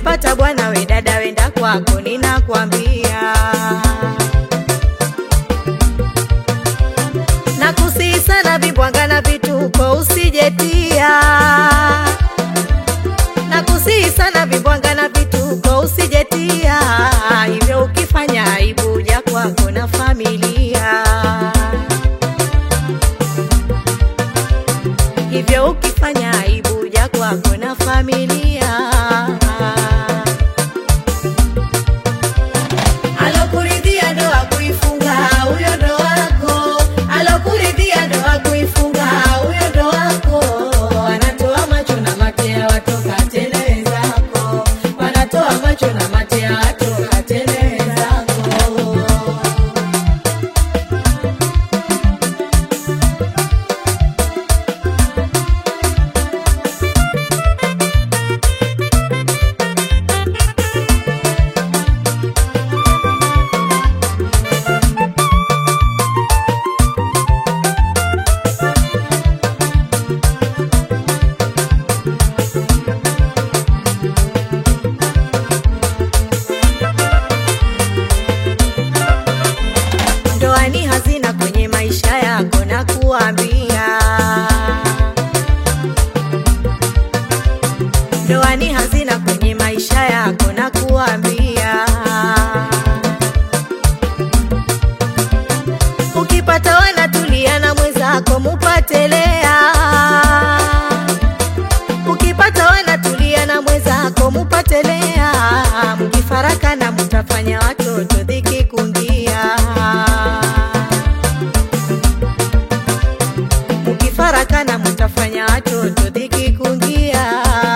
ukipata bwana we dada wenda kwako ninakwambia na kusihi sana vibwanga na vituko usijetia na kusihi sana vibwanga na vituko usijetia hivyo ukifanya aibu ja kwako na familia hivyo ukifanya aibu ja kwako na familia alokuridhia ndo akuifunga huyo ndo wako alokuridhia ndo akuifunga huyo ndo wako wanatoa macho na matea watoka tele zako wanatoa macho na matea watoka tele zako ndoa ni hazina kwenye maisha yako na kuambia ndoa ni hazina kwenye maisha yako na kuambia ukipata wanatulia na mwenzako mupatelea ukipata wanatulia na mwenzako mupatelea mkifarakana mutafanya watoto dhiki kungia mkifarakana mutafanya watoto dhiki kungia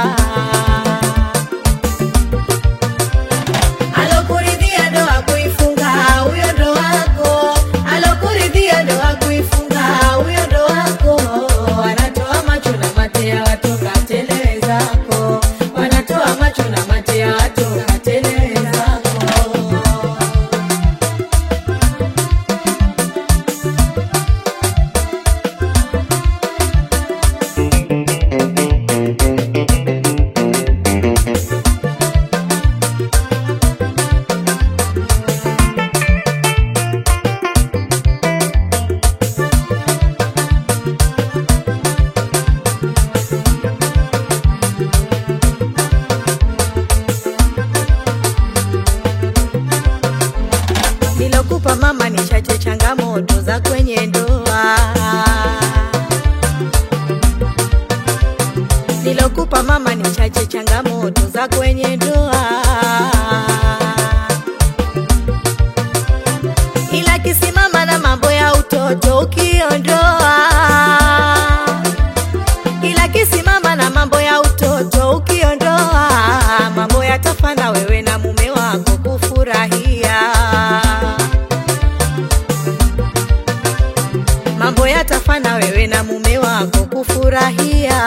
alokuridhia ndo akuifunga huyo ndo wako alokuridhia ndo akuifunga huyo ndo wako wanatoa macho na matea watoka tele zako wanatoa macho na matea watoka tele zako nilokupa mama ni chache changamoto za kwenye ndoa nilokupa mama ni chache changamoto za kwenye ndoa ila kisimama na mambo ya utoto ukiondoa ila kisimama na mambo ya utoto ukiondoa mambo yatafana wewe na mume wako kufurahia mambo yatafana wewe na mume wako kufurahia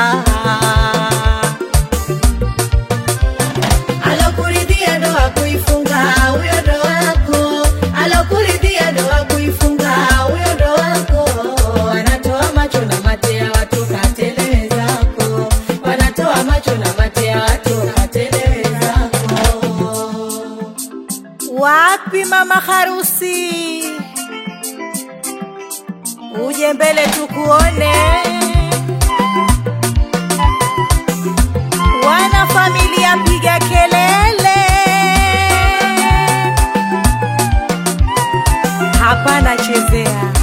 alokuridhia ndo akuifunga huyo ndo wako alokuridhia ndo akuifunga huyo ndo wako wanatoa macho na matea watoka tele zako wanatoa macho na matea watoka tele zako wapi mama harusi uje mbele tukuone wana familia piga kelele hapana chezea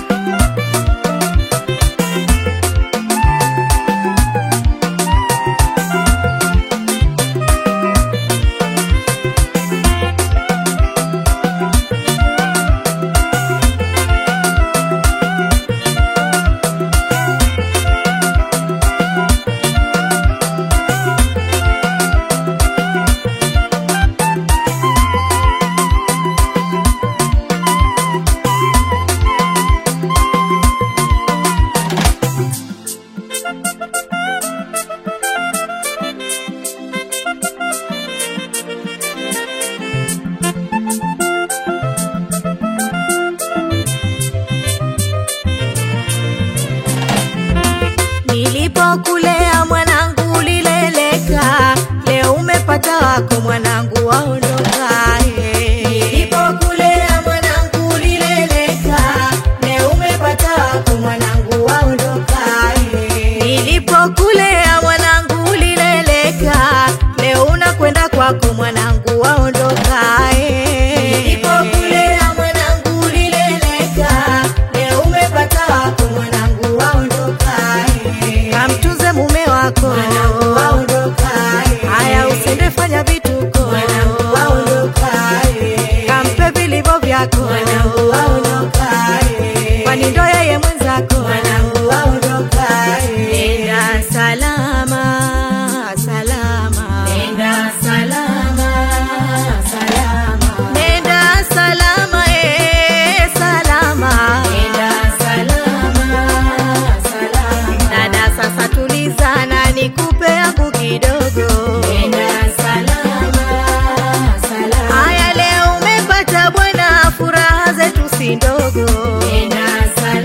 wako mwanangu waondoka eh. Nilipokulea mwanangu ulileleka, leo umepata wako mwanangu waondoka. eh. Nilipokulea mwanangu ulileleka, leo unakwenda kwako mwanangu waondoka eh. Nilipokulea mwanangu ulileleka, leo umepata wako mwanangu waondoka. eh. Kamtunze mume wako Mwanangu waondoka. eh. haya, usende fanya vituko Mwanangu waondoka. eh. kampe vilivyo vyako Mwanangu waondoka. eh. kwani ndo yeye mwenzako Mwanangu waondoka. eh. Nenda salama salama Nenda salama, salama. Nenda salama eh, salama Nenda salama, salama. Dada sasa tulizana nikupe yangu kidogo Nenda salama, salama. Haya leo umepata bwana furaha zetu si ndogo Nenda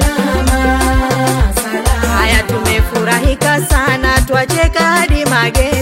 salama, salama. Haya tumefurahika sana twacheka hadi magenge